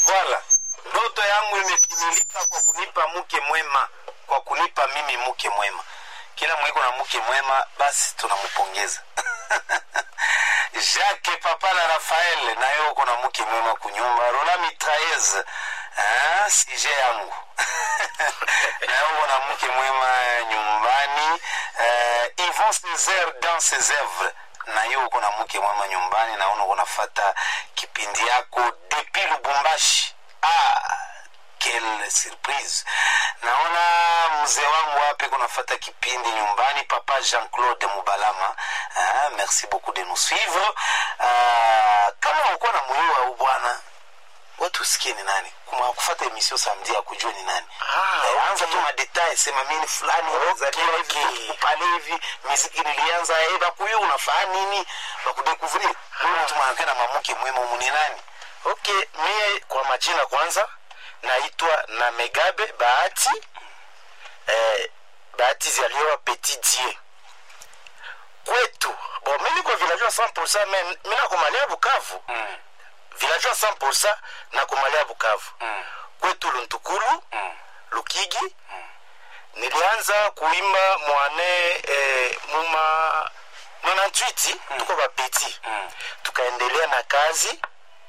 Voilà. Ndoto yangu imetimilika kwa kunipa mke mwema, kwa kunipa mimi mke mwema. Kila mwiko na mke mwema, basi tunampongeza. Jacques Papa na Rafael naye uko na mke mwema kunyumba. Rola Mitraillez ah, sije yangu naye uko na mke mwema nyumbani. Uh, Yvon Césaire dans ses œuvres naye uko na mke mwema nyumbani, naona uko nafata kipindi yako depuis Lubumbashi. Ah, quelle surprise! Naona mzee wangu wapi kunafata kipindi nyumbani, papa Jean-Claude Mubalama. Ah, merci beaucoup de nous suivre. Ah, kama uko na moyo wa bwana watu usikie ni nani kuma kufata emission samedi ya kujua ni nani Ah, Eh, okay. anza tu madetail sema mimi ni fulani Okay, nilizaliwa hivi, okay. pale hivi muziki nilianza eh bakuyu unafaa nini bakudekuvrir wewe mtu mwanamke na mamuke mwema umu ni nani okay mie kwa majina kwanza naitwa na megabe bahati eh, bahati zaliwa petit die kwetu bo mi niko villageois 100 me mi nakomalia bukavu mm. villageois 100 nakomalia bukavu Mm. kwetu luntukulu Mm. lukigi nilianza kuimba mwane eh, muma 98 tuko bapeti Mm. tukaendelea na kazi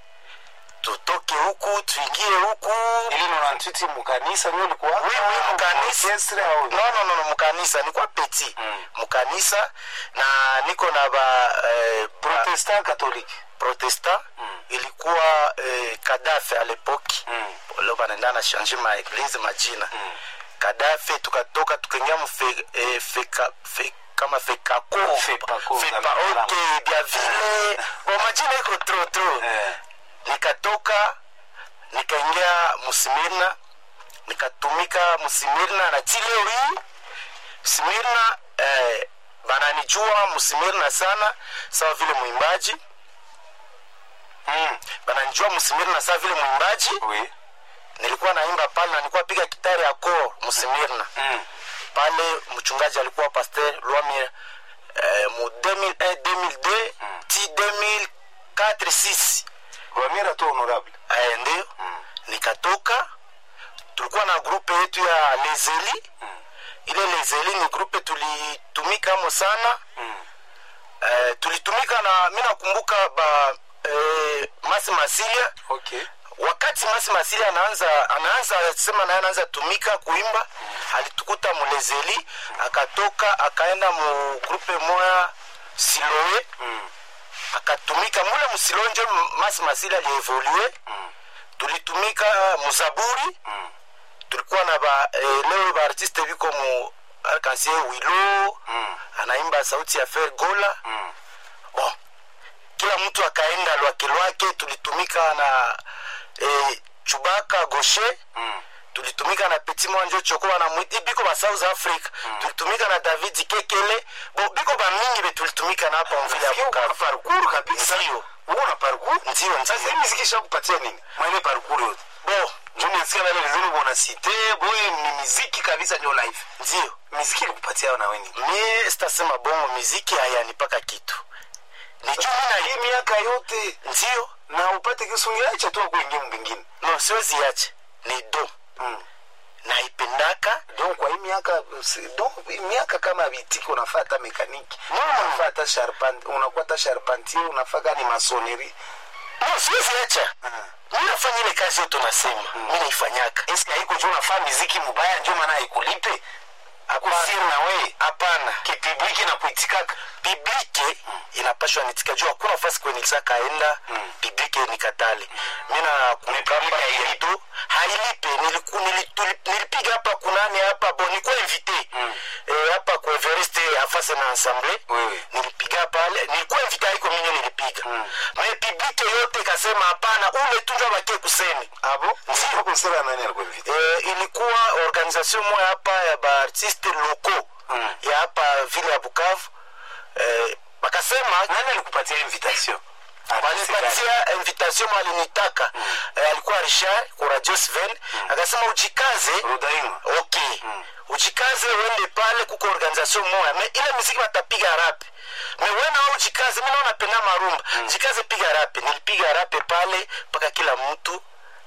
tutoke huku tuingie huku ili nonantwiti mukanisa nio likuwa Oui, oui, mukanisa. Orchestre au no, no, no, no, mukanisa nikuwa peti Mm. mukanisa na niko na ba eh, pro protestant catholique protestant Mm. ilikuwa eh, kadafe a lepoki Mm. leo banaenda na change ma eglise majina Mm. kadafe tukatoka tukaingia mfe eh, feka fe, kama fekako Fepako, fepa na- okay bia vile bo majina iko tro tro Eh. nikatoka nikaingia musimirna nikatumika musimirna na tileo hii simirna eh, bananijua musimirna sana sawa vile mwimbaji Mm. bananijua musimirna sawa vile mwimbaji Oui. nilikuwa naimba pale na nilikuwa piga kitari ya kor musimirna Mm. pale mchungaji alikuwa pasteur lwamir eh, mu 2001 2002 ti 2004 6 Rwamira tu honorable aya ndio nikatoka tulikuwa na grupe yetu ya lezeli ile lezeli ni grupe tulitumika mo sana Mm. eh, tulitumika na mi nakumbuka ba eh, masi masilia Okay. wakati masi masilia anaanza anaanza sema naye anaanza tumika kuimba alitukuta mulezeli akatoka akaenda mu grupe moya siloe Mm. akatumika mule musilonje masi masili alievolue Mm. tulitumika muzaburi Mm. tulikuwa na ba eh, leo baartiste biko mu arkansie wilo Mm. anaimba sauti ya fer gola Mm. bon kila mtu akaenda lwake lwake tulitumika na eh, chubaka goshe Mm. tulitumika na peti mwanjo choko banamwiti biko ba south africa tulitumika na david kekele bo biko bamingi be tulitumika na hapa mvile ya Uko na bukavu parcours kabisa. Ndio. Uko na parcours? ndio Sasa ndio hii muziki ishakupatia nini? Mwaile parcours yote. bo Ndio nisikia wale wenzenu bona cité, boy ni muziki kabisa ndio life. ndio Muziki ilikupatia na wewe nini? mie sitasema bongo miziki hayanipaka kitu ni juu mi na Hii miaka yote ndio na upate kisungiacha tu kuingia mwingine. no siwezi yache ni do Mm. naipendaka donc kwa hii miaka si- donc hii miaka kama vitiki unafuata mekaniki No. unafuata sharpant unakuwa ta charpentier unafaka ni masonnerie no siwezi yacha mi nafanya ile kazi yote nasema mi naifanyaka eske haiko juu unafaa miziki mubaya ndio maana haikulipe akusiri na we hapana kipibliki na kuitikaka biblike inapashwa nitika juu hakuna fasi kwenye kaenda Mm. biblike nikatale mi nakumbuka hapa hailipe. yetu hailipe niliku, nilituli- nilipiga hapa kunani hapa bo nikuwa invité Mm. eh, hapa kwa evereste afase na ensemble Wewe. nilipiga pale nilikuwa invité haiko minyo nilipiga Mm. me biblike yote ikasema hapana ule tu njo bakie kuseni abo Ndio. kusema nani alikuwa invité eh, ilikuwa organisation moya hapa ya baartiste locaux Mm. ya hapa vile ya bukavu eh, bakasema nani alikupatia invitation walipatia invitation mwalinitaka eh, alikuwa richard ku radio sven akasema ujikaze rudaima okay ujikaze uende pale kuko organisation moya me ile muziki batapiga rape me wena wa ujikaze mi naona penda marumba jikaze piga rape nilipiga rape pale mpaka kila mtu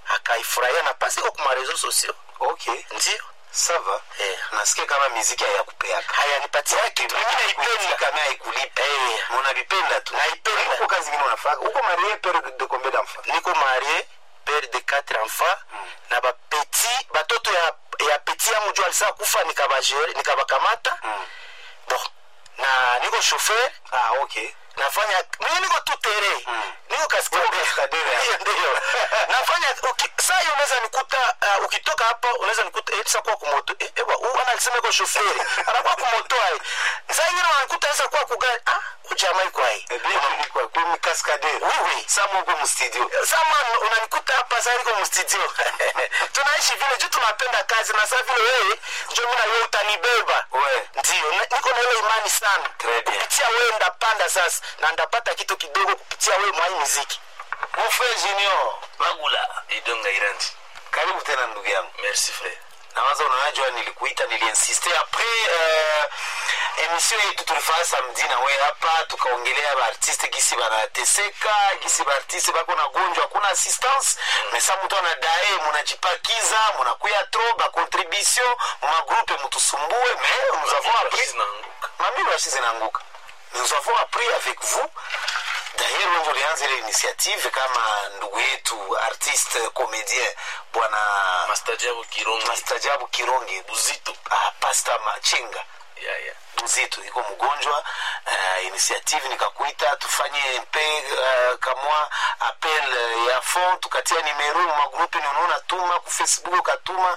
akaifurahia na pasi iko kuma reseaux sociaux okay ndio sava eh. nasikia kama miziki hayakupeaka hayanipatia kitu mimi naipenda kama haikulipa eh. unavipenda tu Naipenda. huko kazi ingine unafaka huko marie pere de combien d'enfants niko marie pere de quatre enfants na bapeti batoto ya, ya peti yangu juu alisa kufa nikabajere nikabakamata Mm. bon na niko chauffeur ah okay nafanya mimi niko tu tere Mm. niko kaskadere Uko kaskadere, Ndio, ndio nafanya uki, saa hiyo unaweza nikuta uh, ukitoka hapa unaweza nikuta eh, kwa kumoto eh, ewa huyu ana alisema iko chauffeur anakuwa kumoto ai saa ingine wanikuta sasa kwa kugari ah ujamaa iko ai Eh bien, ilikuwa kumi cascadeur oui oui sama huko mstudio sama unanikuta hapa sasa niko mstudio tunaishi vile juu tunapenda kazi na saa vile wewe ndio mimi na wewe utanibeba ouais ndio na- niko na ile imani sana Très bien. kupitia wewe ndapanda sasa na ndapata kitu kidogo kupitia wewe mwa hii muziki mon frère junior bagula idonga irandi karibu tena ndugu yangu merci frère nawaza unajua nilikuita niliinsiste apres uh, emission yetu tulifanya samedi na we hapa tukaongelea baartiste gisi banateseka gisi baartiste bako na gonjwa hakuna assistance mesa mutu anadae munajipakiza munakuya tro bacontribution mumagroupe mutusumbue mais nous avons appris zinaanguka mamili washi zinaanguka nous avons appris avec vous d'ailleurs wengi ulianza ile initiative kama ndugu yetu artiste comédien bwana mastajabu kirongi mastajabu kironge buzito ah, pasta machenga ya ya buzito iko mgonjwa uh, initiative nikakuita tufanye mpe uh, kamwa appel uh, ya fond tukatia nimero magrupe ninaona tuma ku facebook ukatuma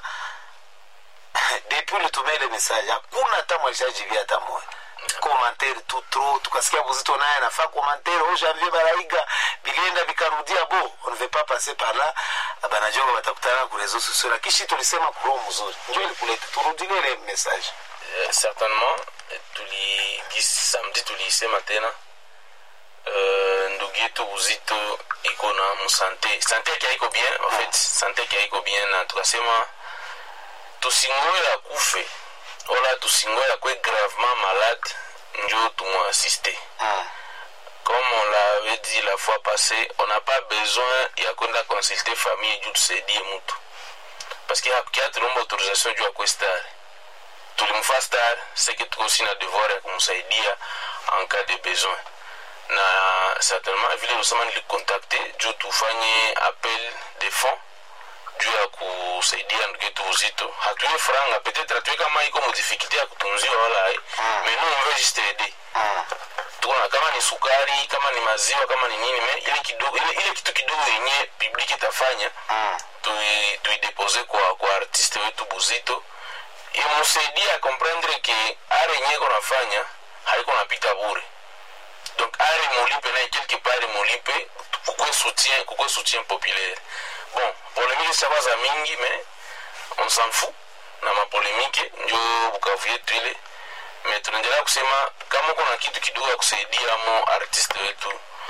depuis litumia ile message hakuna hata mwalishajibia hata moya commentaire tu trop tukasikia buzito naye anafaa commentaire au janvier baraiga bilienda vikarudia bo on ne veut pas passer par là banajonga batakutana ku réseaux sociaux na kishi tulisema kuroho mzuri njo ilikuleta turudilie ile message Eh, certainement eh, tuli gisi samedi tuliisema tena Eh, ndugu yetu buzito iko na musante sante yake haiko bien en fait sante yake haiko bien na tukasema tusingoye akufe wala tusingoye akwe gravement malade njo tumwassiste mm. comme on l'avait dit la fois passée on n'a pas besoin ya kwenda consulter famille juu tusaidie mtu parce que hakukia tulomba autorisation juu akwe star tulimfa star seke tuko aussi na devoir ya kumsaidia en cas de besoin na certainement vile usema nilikontakte juu tufanye appel de fonds juu ya kusaidia ndugu yetu uzito hatuye franga peut-être hatuye kama iko modifikulte ya kutunziwa wala ai Mm. mais nous on veut juste aider Mm. tukona kama ni sukari kama ni maziwa kama ni nini me ile kidogo ile, ile kitu kidogo yenye public itafanya Mm. tui- tuidepose kwa, kwa artiste wetu buzito imusaidia akomprendre ke are yenye iko nafanya haiko napita bure donc are mulipe naye quelque part mulipe kukwe soutien kukwe soutien populaire bon polemike sabaza mingi mais on s'en fout na mapolemike njo bukavu yetu ile me tunaendelea kusema kama uko na kitu kidogo ya kusaidia mo artiste wetu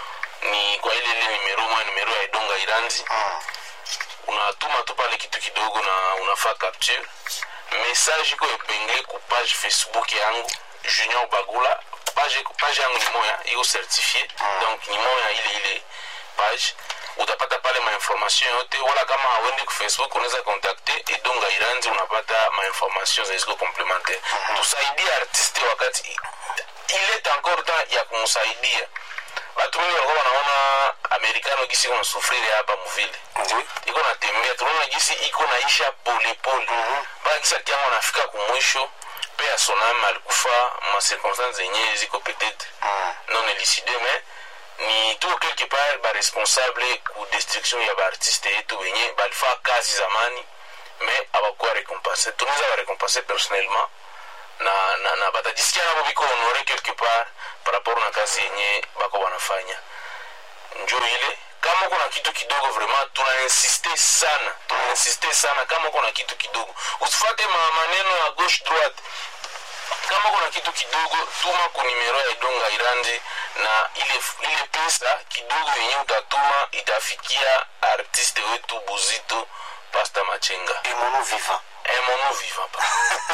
ni kwa ile ile nimero moya nimero ya idonga iranzi Mm. unatuma tu pale kitu kidogo na unafaa capture message iko epenge ku page facebook yangu junior bagula page, page yangu ni moya iko certifie donc ni moya ile ile page utapata pale mainformation yote wala kama hauende ku facebook unaweza kontakte edonga iranzi unapata mainformation zeziko complementaire tusaidie artiste wakati il est encore temps ya kumsaidia watu wengi walikuwa wanaona amerikano gisi iko nasufriri hapa muvile Ndio. iko natembea tunaona gisi iko naisha polepole mpaka kisa kiango anafika kumwisho pe ya sonam alikufa ma circonstance zenye ziko peut-être Mm. non élucidé mais ni tuko quelque part baresponsable ku destruction ya baartiste yetu wenye balifaa kazi zamani mais abakuwa récompensé tunaweza barécompensé personnellement na, na, na batajisikia nabo biko honore quelque part par rapport na kazi yenye bako banafanya njo ile kama uko na kitu kidogo vraiment tunainsiste sana tunainsiste sana kama uko na kitu kidogo usifate ma maneno ya gauche droite kama uko na kitu kidogo tuma ku nimero ya idonga irandi na ile, ile pesa kidogo yenye utatuma itafikia artiste wetu buzito pasta machenga Et mon nom vivant. un moment vivant pa.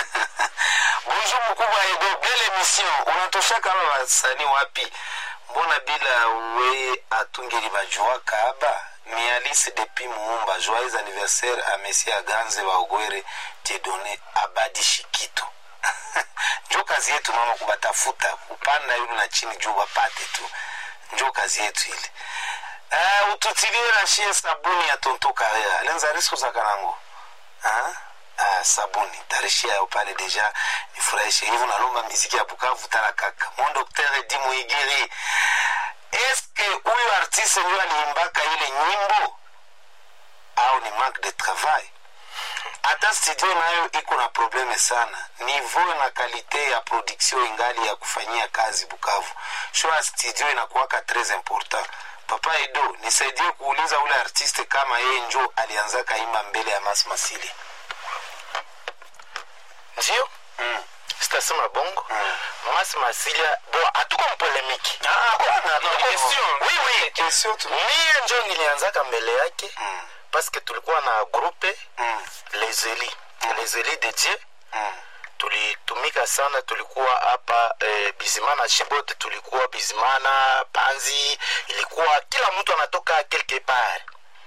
bonjour mkubwa edo belle émission unatosha kama wasanii wapi mbona bila we atungeli bajuaka aba mialice depuis muumba joyeux anniversaire a monsieur aganze baogwere tiedone abadi shikito njo kazi yetu mama kubatafuta kupanda yulu na chini juu wapate tu njo kazi yetu ile uh, ututilie na shie sabuni ya tonto karea lenza riskusaka nango uh, uh, sabuni tarishia yo pale deja nifurahishe hivyo nalomba miziki ya bukavu tala kaka mon docteur di muigiri eske huyu artiste ndio aliimbaka ile nyimbo au ni manque de travail hata studio nayo iko na probleme sana niveau na kalite ya production ingali ya kufanyia kazi bukavu sho ya studio inakuwaka tres important papa edo nisaidie kuuliza ule artiste kama yeye njo alianza kaimba mbele ya mas masili ndio mm. sitasema bongo Mm. masi masilia bo hatuko mpolemiki ah, bwana, no, question. oui, oui. question tu mie njo nilianzaka mbele yake mm. paske tulikuwa na grupe mm. les eli les eli de dieu mm. tulitumika sana tulikuwa hapa eh, bizimana shibote tulikuwa bizimana panzi ilikuwa kila mtu anatoka quelque part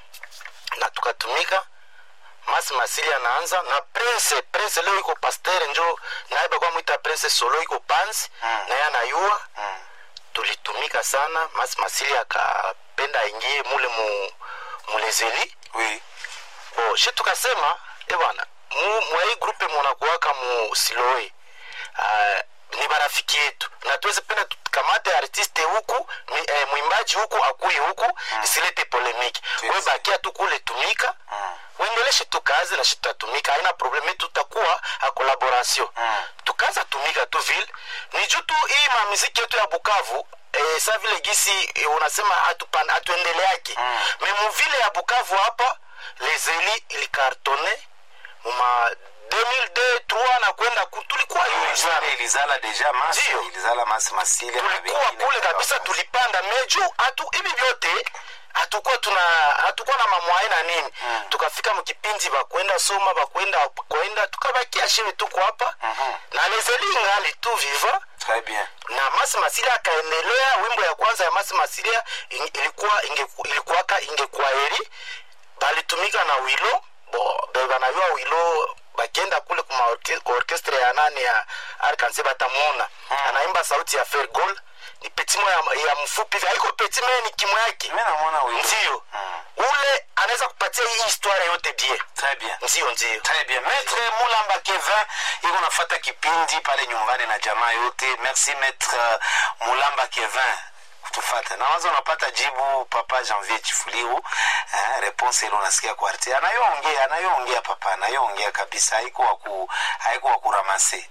na tukatumika masi masili anaanza na prince prince leo iko pasteur njo naye bakwa mwita prince solo iko panzi Mm. naye anayua mm. tulitumika sana masi masili akapenda aingie mule mu mulezeli oui bo shi tukasema e bwana mu mwai grupe munakuwaka mu siloe uh, ni barafiki yetu na tuweze penda tukamate artiste huku mi, eh, mwimbaji huku akui huku mm. isilete polemiki Yes. we bakia tu kule tumika Mm. uendeleshe tu kazi na shi tutatumika haina probleme tutakuwa a collaboration Mm. tukaza tumika tu vile ni juu tu hii mamiziki yetu ya bukavu eh, sa vile gisi eh, unasema hatupan- hatuendeleake Mm. me muvile ya bukavu hapa lezeli ilikartone muma 2002 3 na kwenda ku- tulikuwa yuu sana Jana ilizala deja masi Ndio. ilizala masi masili na tulikuwa vingine kule kadha kabisa wa kadha. tulipanda meju hatu hivi vyote hatukuwa tuna hatukuwa na mamwae na nini Mm. tukafika mkipindi bakwenda soma bakwenda kwenda tukabakia shiwe tuko hapa Mhm. na lezeli ngali tu viva Très bien. na masi masilia akaendelea wimbo ya kwanza ya masi masilia in- ilikuwa ingeku- ilikuwaka ingekuwa heri balitumika na wilo bo bebanayua wilo bakienda kule kuma orke- orkestre ya nani ya arkanse batamwona anaimba sauti ya fergol ni petimo ya, ya mfupi hivi. haiko petime ni kimo yake Mimi namuona huyu. ndio Mm. ule anaweza kupatia hii historia yote bien Très bien. ndio ndio Très bien. Maître Mulamba Kevin iko nafata kipindi pale nyumbani na jamaa yote. Merci Maître Mulamba Kevin kutufata. Na wazo unapata jibu papa Janvier Chifuliru. Eh, response ile unasikia kwa RT. Anayoongea, anayoongea papa, anayoongea kabisa haiko wa ku haiko wa kuramase.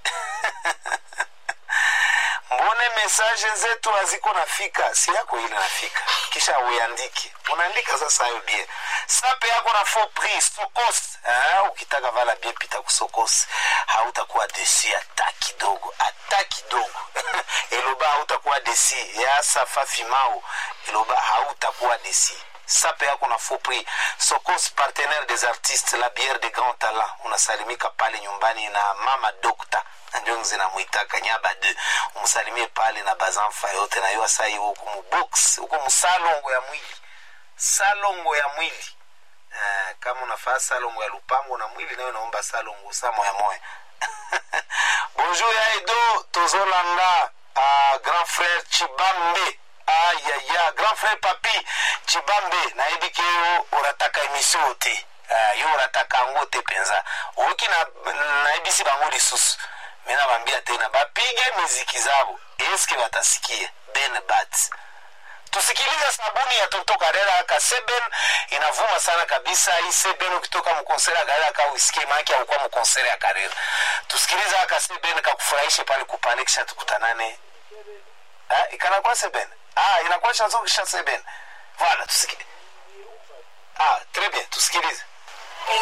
mbone mesaje zetu haziko nafika si yako ile nafika kisha uiandike unaandika sasa hayo bie sape yako na faux prix sokos eh, ukitaka vala bie pita kusokos hautakuwa desi hata kidogo hata kidogo eloba hautakuwa desi ya safa fimao eloba hautakuwa desi sape yako na faux prix sokos partenaire des artistes la bière de grand talent unasalimika pale nyumbani na mama dokta ndio zinamwitaka nyaba de umsalimie pale na bazamfa yote na yo sai huko mubox huko musalongo ya mwili salongo ya mwili uh, kama unafaa salongo ya lupango na mwili nayo naomba salongo sa moya moya bonjour ya edo tozolanda uh, grand frère chibambe ayaya grand frère papi chibambe nayebi ke yo orataka emission te uh, yo orataka yango te mpenza oyoki na- nayebisi bango lisusu me nabambia tena bapige miziki zabo eske batasikia ben bat tusikilize sabuni ya toto karera ka seben inavuma sana kabisa hii seben ukitoka mkonsere ya karera ka uisikie maake aukuwa mkonsere ya karera tusikilize aka seben kakufurahishe pale kupale kisha tukutanane Ah, ikanakuwa seben ah, inakuwa chanzo kisha seben voilà tusikilize ah, très bien tusikilize